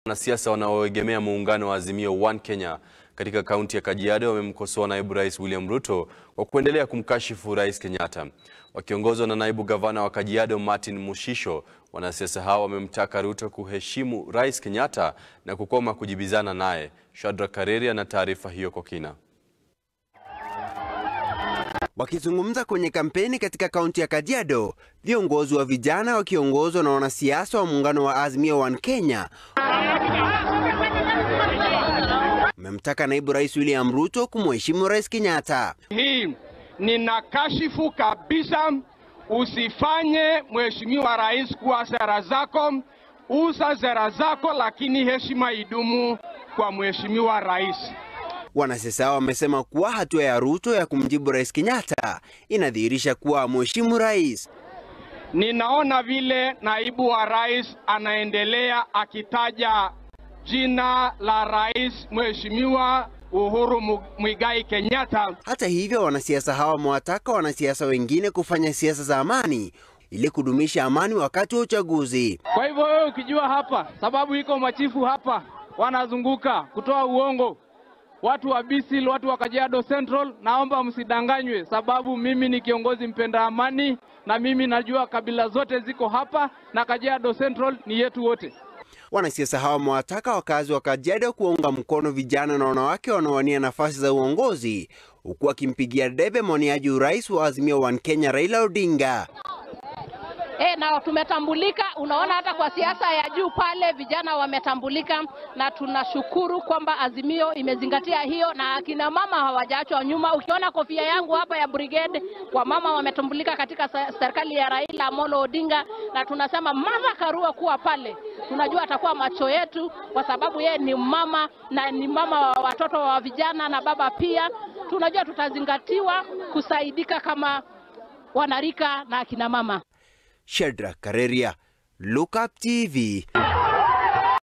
Wanasiasa wanaoegemea muungano wa Azimio One Kenya katika kaunti ya Kajiado wamemkosoa naibu rais William Ruto kwa kuendelea kumkashifu rais Kenyatta. Wakiongozwa na naibu gavana wa Kajiado Martin Mushisho, wanasiasa hao wamemtaka Ruto kuheshimu rais Kenyatta na kukoma kujibizana naye. Shadrack Kareri ana taarifa hiyo kwa kina. Wakizungumza kwenye kampeni katika kaunti ya Kajiado, viongozi wa vijana wakiongozwa na wanasiasa wa muungano wa Azimio One Kenya wamemtaka naibu rais William Ruto kumheshimu rais Kenyatta. Hii ninakashifu kabisa. Usifanye mheshimiwa rais kuwa sera zako, uza sera zako, lakini heshima idumu kwa mheshimiwa rais. Wanasiasa hao wamesema kuwa hatua ya Ruto ya kumjibu rais Kenyatta inadhihirisha kuwa mheshimu rais. Ninaona vile naibu wa rais anaendelea akitaja jina la rais mheshimiwa Uhuru Muigai Kenyatta. Hata hivyo, wanasiasa hawa wamewataka wanasiasa wengine kufanya siasa za amani ili kudumisha amani wakati wa uchaguzi. Kwa hivyo wewe ukijua hapa, sababu iko machifu hapa wanazunguka kutoa uongo, watu wa Bisil, watu wa Kajiado Central, naomba msidanganywe, sababu mimi ni kiongozi mpenda amani na mimi najua kabila zote ziko hapa na Kajiado Central ni yetu wote. Wanasiasa hawa wamewataka wakazi wa Kajiado kuwaunga mkono vijana na wanawake wanaowania nafasi za uongozi huku akimpigia debe mwaniaji urais wa Azimio One Kenya Raila Odinga. E, na tumetambulika. Unaona, hata kwa siasa ya juu pale vijana wametambulika, na tunashukuru kwamba Azimio imezingatia hiyo na akina mama hawajaachwa nyuma. Ukiona kofia yangu hapa ya brigade, wamama wametambulika katika serikali ya Raila Amolo Odinga, na tunasema Martha Karua kuwa pale, tunajua atakuwa macho yetu, kwa sababu yeye ni mama na ni mama wa watoto wa vijana na baba pia. Tunajua tutazingatiwa kusaidika kama wanarika na akina mama. Shadrack Kareria, Look Up TV.